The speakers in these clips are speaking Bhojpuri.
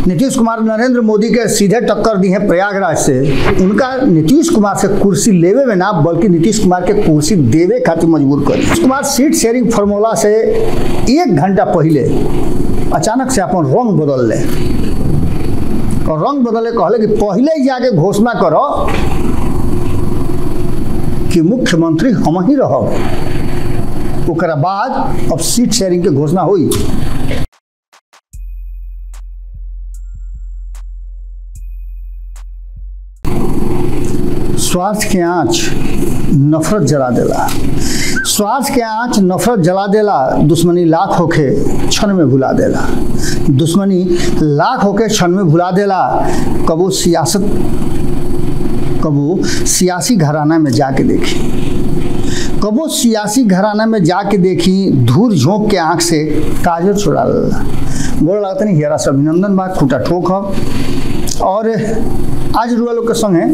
नीतीश कुमार नरेंद्र मोदी के सीधे टक्कर दी है प्रयागराज से उनका नीतीश कुमार से कुर्सी लेवे में ना बल्कि नीतीश कुमार के कुर्सी देवे खातिर मजबूर कर Nitish Kumar seat sharing formula से एक घंटा पहले अचानक से अपन रंग बदल ले और रंग बदले कहले कि पहले ही जाके घोषणा करो कि मुख्यमंत्री हम ही रहब ओकरा बाद अब सीट शेयरिंग के घोषणा हुई स्वार्थ के आँच नफरत जला देला स्वार्थ के आँच नफरत जला देला दुश्मनी लाख होके क्षण में भुला देला दुश्मनी लाख होके क्षण में भुला देला कबो सियासत कबो सियासी घराना में जाके देखी कबो सियासी घराना में जाके देखी धूर झोंक के आंख से काजल छुड़ा लेला गोड़ लगता नहीं हेरा से अभिनंदन बा खूटा ठोक ह और आज रुआ लोग के संगे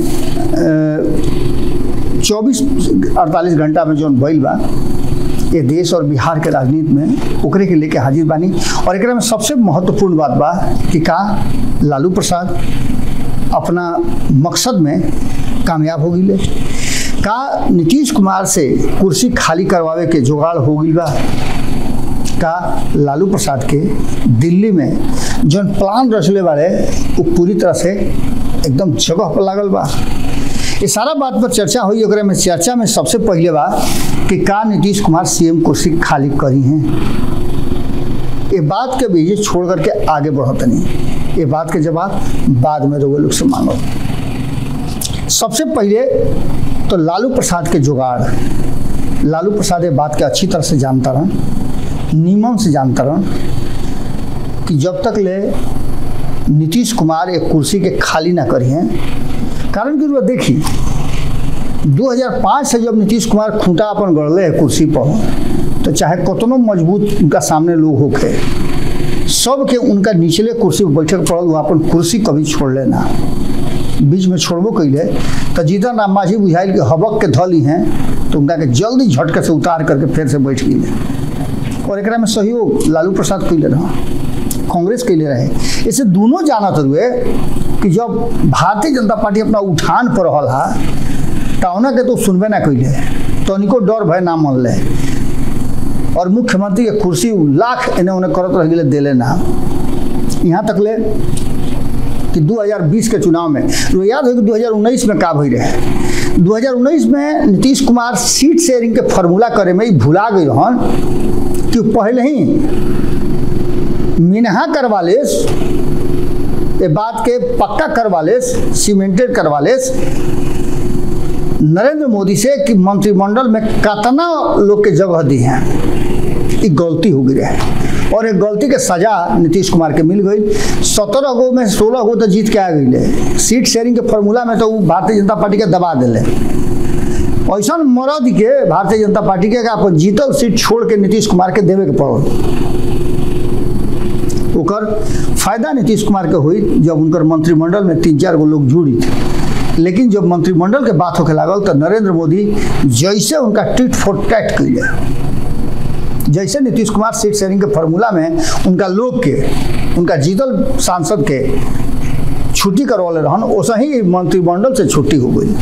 चौबीस अड़तालीस घंटा में जौन भइल बा ये देश और बिहार के राजनीति में ओकरे के लेके हाजिर बानी और एकरा में सबसे महत्वपूर्ण बात बा कि का लालू प्रसाद अपना मकसद में कामयाब हो गई का नीतीश कुमार से कुर्सी खाली करवावे के जुगाड़ हो गई बा का लालू प्रसाद के दिल्ली में जौन प्लान रचले बारे वो पूरी तरह से एकदम जगह पर लागल बा ये सारा बात पर चर्चा हुई ओकरे में चर्चा में सबसे पहले बा कि का नीतीश कुमार सीएम कुर्सी खाली करी हैं ये बात के बीजे छोड़ करके आगे बढ़त नहीं ये बात के जवाब बाद में रोगे लोग से मांगो सबसे पहले तो लालू प्रसाद के जुगाड़ लालू प्रसाद ये बात के अच्छी तरह से जानता रहन नीमन से जानता रहन कि जब तक ले नीतीश कुमार एक कुर्सी के खाली ना करी हैं कारण कि वो देखी 2005 से जब नीतीश कुमार खूंटा अपन गढ़ले है कुर्सी पर तो चाहे कतनो मजबूत उनका सामने लोग होके सबके उनका निचले कुर्सी पर बैठे पड़ल वो अपन कुर्सी कभी छोड़ लेना बीच में छोड़बो कैले तो जीतन राम मांझी बुझाइल के हबक के धली हैं तो उनका के जल्दी झटके से उतार करके फिर से बैठ गए और एक में सहयोग लालू प्रसाद कैले रहा कांग्रेस कैले रहे इसे दोनों जानत हुए कि जब भारतीय जनता पार्टी अपना उठान पर रहल हा तौना के तो सुनबे ना कैले तनिको डर भय ना मन ले और मुख्यमंत्री के कुर्सी लाख एने ओने करत रह गए दिले ना यहाँ तक ले कि 2020 के चुनाव में तो याद हो कि 2019 में का भई रहे 2019 में नीतीश कुमार सीट शेयरिंग के फार्मूला करे में ही भुला गई रहन कि पहले ही मिनहा करवा लेस ये बात के पक्का करवा लेस सीमेंटेड करवा लेस नरेंद्र मोदी से कि मंत्रिमंडल में कितना लोग के जगह दी हैं ये गलती हो गई है और एक गलती के सजा नीतीश कुमार के मिल गई सत्रह गो में सोलह गो तो जीत के आ गई सीट शेयरिंग के फॉर्मूला में तो वो भारतीय जनता पार्टी के दबा दिले ऐसा मरद के भारतीय जनता पार्टी के अपन जीतल सीट छोड़ के नीतीश कुमार के देवे के पड़ल ओकर फायदा नीतीश कुमार के हुई जब उनकर मंत्रिमंडल में तीन चार गो लोग जुड़ी थे लेकिन जब मंत्रिमंडल के बात होके लागल तो नरेंद्र मोदी जैसे उनका टिट फॉर टैट कैले जैसे नीतीश कुमार सीट शेयरिंग के फार्मूला में उनका लोग के उनका जीतल सांसद के छुट्टी करवाले रहन वैसे ही मंत्रिमंडल से छुट्टी हो गई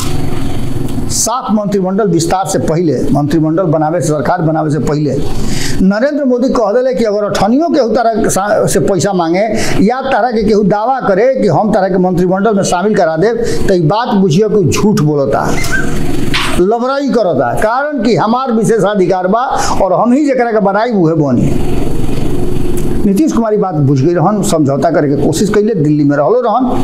सात मंत्रिमंडल विस्तार से पहले मंत्रिमंडल बनावे से सरकार बनावे से पहले नरेंद्र मोदी कह दिले कि अगर अठनियों केहू तरह से पैसा मांगे या तरह के केहू दावा करे कि हम तरह के मंत्रिमंडल में शामिल करा दे तो ये बात बुझिए कि झूठ बोलता लबराई करता कारण कि हमार विशेषाधिकार बा और हम ही जरा के बनाई उहे बनी नीतीश कुमार बात बुझ गई रहन समझौता करे के कोशिश कैले दिल्ली में रहलो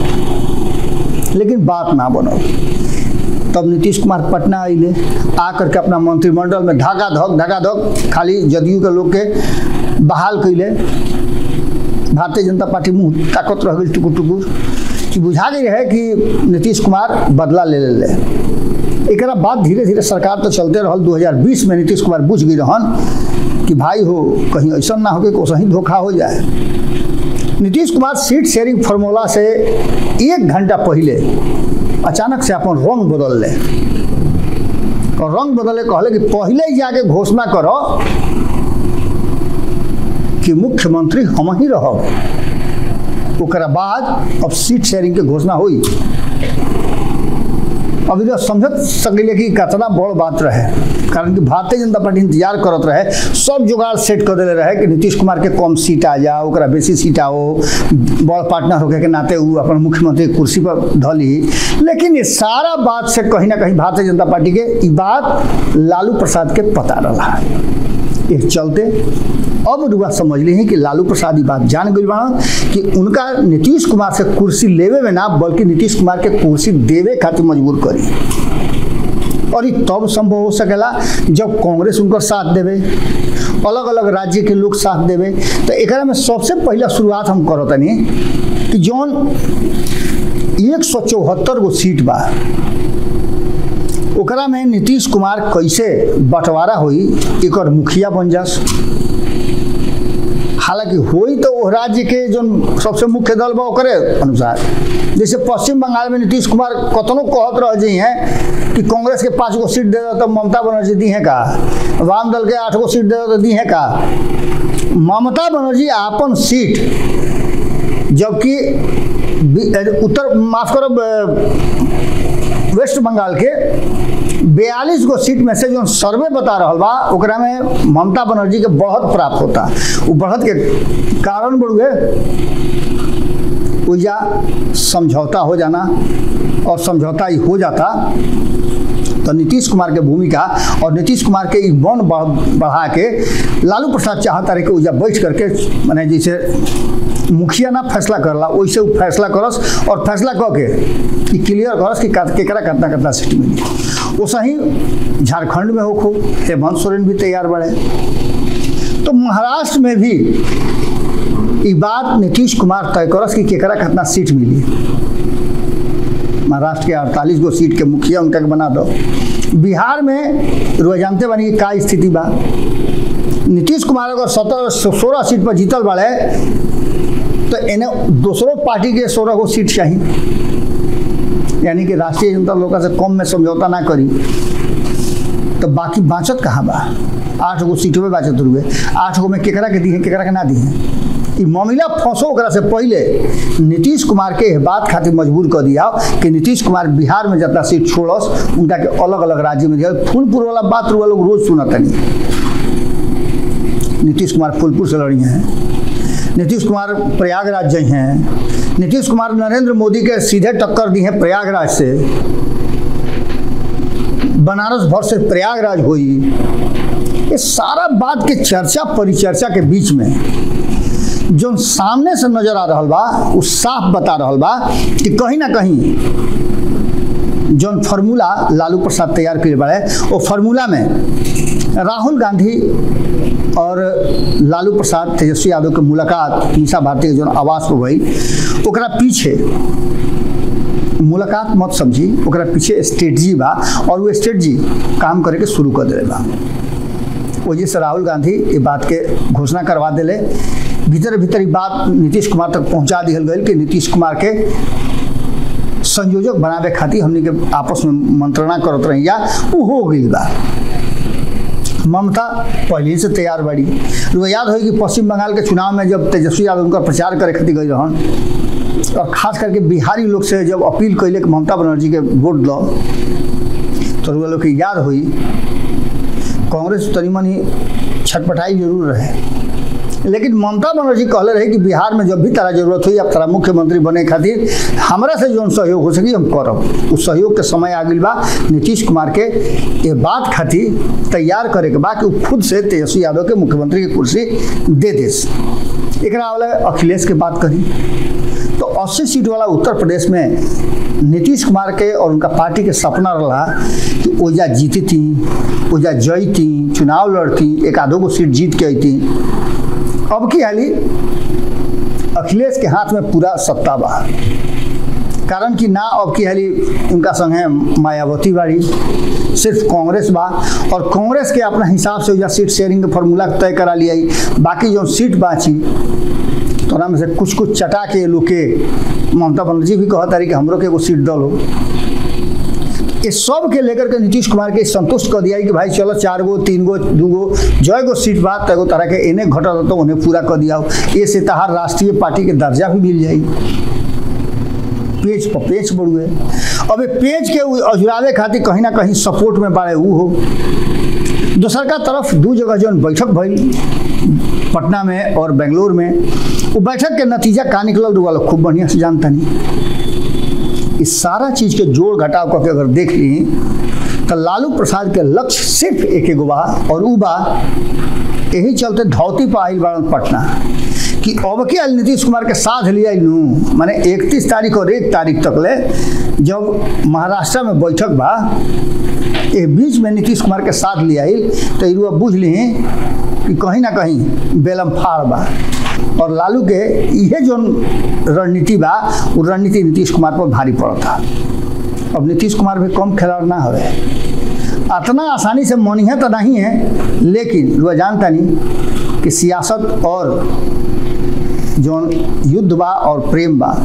रहन लेकिन बात ना बनो तब नीतीश कुमार पटना अले आ करके अपना मंत्रिमंडल में ढाका धक ढाका धक खाली जदयू के लोग के बहाल कैले भारतीय जनता पार्टी मुँह ताकत रह गई टुकुर टुकुर कि बुझा गई है कि नीतीश कुमार बदला ले ले एक बाद धीरे धीरे सरकार तो चलते रहल 2020 में नीतीश कुमार बुझ गई रहन कि भाई हो कहीं ऐसा ना हो कि कोसा ही धोखा हो जाए Nitish Kumar seat sharing formula से एक घंटा पहले अचानक से अपन रंग बदल ले और रंग बदले कहले कि पहले ही जाके घोषणा करो कि मुख्यमंत्री हम ही रहब ओकरा बाद अब सीट शेयरिंग के घोषणा हुई अभी तो समझ सकले कि कितना बड़ बात रहे कारण कि भारतीय जनता पार्टी इंतजार करत रहे सब जुगाड़ सेट कर देले रहे कि नीतीश कुमार के कम सीट आ जा ओकरा बेसी सीट आओ बड़ पार्टनर होके के नाते उ अपन मुख्यमंत्री के कुर्सी पर धली लेकिन ये सारा बात से कहीं ना कहीं भारतीय जनता पार्टी के ई बात लालू प्रसाद के पता रहा एक चलते अब रुआ समझ ली कि लालू प्रसाद ई बात जान गई बा कि उनका नीतीश कुमार से कुर्सी लेवे में ना बल्कि नीतीश कुमार के कुर्सी देवे खातिर मजबूर करी और ये तब संभव हो सकेला जब कांग्रेस उनकर साथ देवे अलग अलग राज्य के लोग साथ देवे तो एकरा में सबसे पहला शुरुआत हम करतनी कि जौन एक सौ चौहत्तर गो सीट बा ओकरा में नीतीश कुमार कैसे बंटवारा होई एक मुखिया बन जास हालांकि होई तो वो राज्य के जो सबसे मुख्य दल बा ओकरे अनुसार जैसे पश्चिम बंगाल में नीतीश कुमार कतनो कहत रह जी हैं कि कांग्रेस के पाँच गो सीट दे दो तो ममता बनर्जी दी है का वाम दल के आठ गो सीट दे दो तो दी है का ममता बनर्जी आपन सीट जबकि बी- उत्तर माफ करो ब- वेस्ट बंगाल के बयालीस गो सीट में से जो सर्वे बता रहा बा ओकरा में ममता बनर्जी के बढ़त प्राप्त होता वो बढ़त के कारण बड़ुए उजा समझौता हो जाना और समझौता ही हो जाता तो नीतीश कुमार के भूमिका और नीतीश कुमार के ई बन बढ़- बढ़ा के लालू प्रसाद चाहता रहे कि उजा बैठ करके माने जैसे मुखिया ना फैसला करला वैसे वो फैसला करस और फैसला कऽ के कि क्लियर करस कि का- केकरा कितना कितना सीट मिली वो सही झारखंड में होखो हेमंत सोरेन भी तैयार बड़े तो महाराष्ट्र में भी ई बात नीतीश कुमार तय करस कि केकरा कितना सीट मिली महाराष्ट्र के अड़तालीस गो सीट के मुखिया उनका के बना दो बिहार में रुआ जानते बानी कि का स्थिति बा नीतीश कुमार अगर सत्रह सोलह सीट पर जीतल बाड़े तो इन्हें दूसरों पार्टी के सोलह गो सीट चाहिए यानी कि राष्ट्रीय जनता लोग से कम में समझौता ना करी तो बाकी बाँचत कहाँ बा आठ गो सीटों में बाँचत रुए आठ गो में केकरा के दी है केकरा के ना दी है ई मामला फंसो ओकरा से पहले नीतीश कुमार के एह बात खातिर मजबूर कर दिया कि नीतीश कुमार बिहार में जितना सीट छोड़स उनका के अलग अलग राज्य में दिया फूलपुर वाला बात रुआ लोग रोज सुनतनी नीतीश कुमार फूलपुर से लड़ी हैं नीतीश कुमार प्रयागराज गए हैं नीतीश कुमार नरेंद्र मोदी के सीधे टक्कर दी है प्रयागराज से बनारस भर से प्रयागराज हुई ये सारा बात के चर्चा परिचर्चा के बीच में जो सामने से नजर आ रहा बा वो साफ बता रहा बा कि कहीं ना कहीं जौन फार्मूला लालू प्रसाद तैयार करे बाड़े वो फार्मूला में राहुल गांधी और लालू प्रसाद तेजस्वी यादव के मुलाकात निशा भारती के जौन आवास पर भई ओकरा पीछे मुलाकात मत समझी ओकरा पीछे स्ट्रेटजी बा और वो स्ट्रेटजी काम करे के शुरू कर दिले बा वजह से राहुल गांधी ये बात के घोषणा करवा दिले भीतर भीतर ई बात नीतीश कुमार तक पहुंचा दिहल गई कि नीतीश कुमार के संयोजक बनावे खातिर हमनी के आपस में मंत्रणा करत रही या वो हो गई बा ममता पहले ही से तैयार बाड़ी रुआ याद होई कि पश्चिम बंगाल के चुनाव में जब तेजस्वी यादव उनका प्रचार करे खातिर गई रहन और खास करके बिहारी लोग से जब अपील कैले कि ममता बनर्जी के वोट दो तो रुआ लोग के याद हुई कांग्रेस तनी मनी छटपटाई जरूर रहे लेकिन ममता बनर्जी कहले रहे कि बिहार में जब भी तारा जरूरत हुई अब तारा मुख्यमंत्री बने खातिर हमरा से जौन सहयोग हो सकी हम करब उस सहयोग के समय आ गई बा नीतीश कुमार के ये बात खातिर तैयार करे के बा कि उ खुद से तेजस्वी यादव के मुख्यमंत्री की कुर्सी दे देस एकरा वाला अखिलेश के बात करी तो 80 सीट वाला उत्तर प्रदेश में नीतीश कुमार के और उनका पार्टी के सपना रहा कि ओजा जीतती ओजा जयती चुनाव लड़ती एक आधो को सीट जीत के अती अब की हाली अखिलेश के हाथ में पूरा सत्ता बा कारण कि ना अब की हाली उनका संगे मायावती बाड़ी सिर्फ कांग्रेस बा और कांग्रेस के अपना हिसाब से या सीट शेयरिंग के फॉर्मूला तय करा लिया बाकी जो सीट बाची तो ओकरा में से कुछ कुछ चटा के लोग के ममता बनर्जी भी कहत रही कि हमरो के एगो सीट दल हो ये सब के लेकर के नीतीश कुमार के संतुष्ट कर दिया कि भाई चलो चार गो तीन गो दू गो जय गो सीट बात तगो तरह के इन्हें घटा तो उन्हें पूरा कर दिया ये से तहार राष्ट्रीय पार्टी के दर्जा भी मिल जाई पेज पर पेज बढ़ुए अब ये पेज के अजुरावे खातिर कहीं ना कहीं सपोर्ट में बाड़े ऊ हो दोसर का तरफ दू जगह जौन बैठक भइल पटना में और बेंगलोर में वो बैठक के नतीजा का निकलल वाला खूब बढ़िया से जानता नहीं इस सारा चीज के जोड़ घटाव करके अगर देख ली तो लालू प्रसाद के लक्ष्य सिर्फ एक एगो बा और ऊ बा यही चलते धौती पर आइल बाड़न पटना कि अब के आयल नीतीश कुमार के साथ लिया लू माने इकतीस तारीख और एक तारीख तक ले जब महाराष्ट्र में बैठक बा ए बीच में नीतीश कुमार के साथ लिया तो इरुआ बुझ ली कि कहीं ना कहीं बेलम फाड़ बा और लालू के इहे जो रणनीति बा वो रणनीति नीतीश कुमार पर भारी पड़ता अब नीतीश कुमार भी कम खिलाड़ ना हवे इतना आसानी से मनिया तो नहीं है लेकिन वह जानता नहीं कि सियासत और जो युद्ध बा और प्रेम बा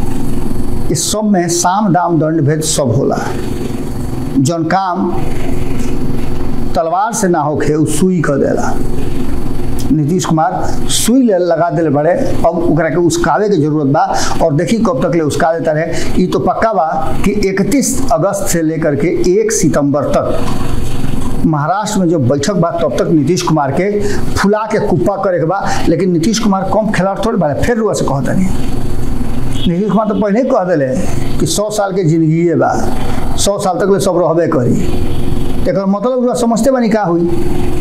इस सब में साम दाम दंड भेद सब होला जौन काम तलवार से ना होखे उ सुई कर देला नीतीश कुमार सुई ले लगा दिले बड़े अब ओकरा के उसकावे के जरूरत बा और देखी कब तक ले उसका देता रहे ये तो पक्का बा कि 31 अगस्त से लेकर के 1 सितंबर तक महाराष्ट्र में जो बैठक बा तब तक नीतीश कुमार के फुला के कुप्पा करे के बा लेकिन नीतीश कुमार कम खिलाड़ थोड़े बारे फिर रुआ से कहता नहीं नीतीश कुमार तो पहले ही कह दिले कि सौ साल के जिंदगी बा सौ साल तक ले सब रहबे करी एक मतलब रुआ समझते बानी का हुई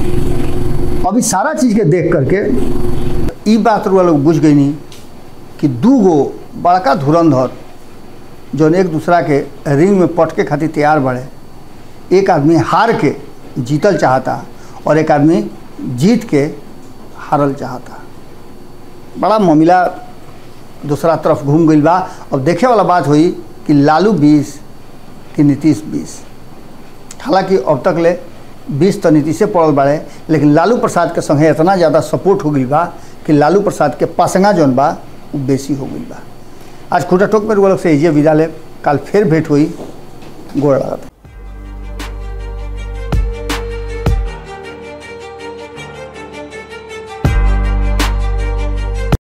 अभी सारा चीज़ के देख करके ई बात रुआ लोग बुझ गई नहीं कि दू गो बड़का धुरंधर जौन एक दूसरा के रिंग में पट के खातिर तैयार बढ़े एक आदमी हार के जीतल चाहता और एक आदमी जीत के हारल चाहता बड़ा मामला दूसरा तरफ घूम गई बा अब देखे वाला बात हुई कि लालू बीस कि नीतीश बीस हालांकि अब तक ले बीस तो नीतीशे पड़ल बाड़े लेकिन लालू प्रसाद के संगे इतना ज़्यादा सपोर्ट हो गई बा कि लालू प्रसाद के पासंगा जौन बा वो बेसी हो गई बा आज खुटा टोक में लोग से एजे विदा ले कल फिर भेंट हुई गोड़ लगा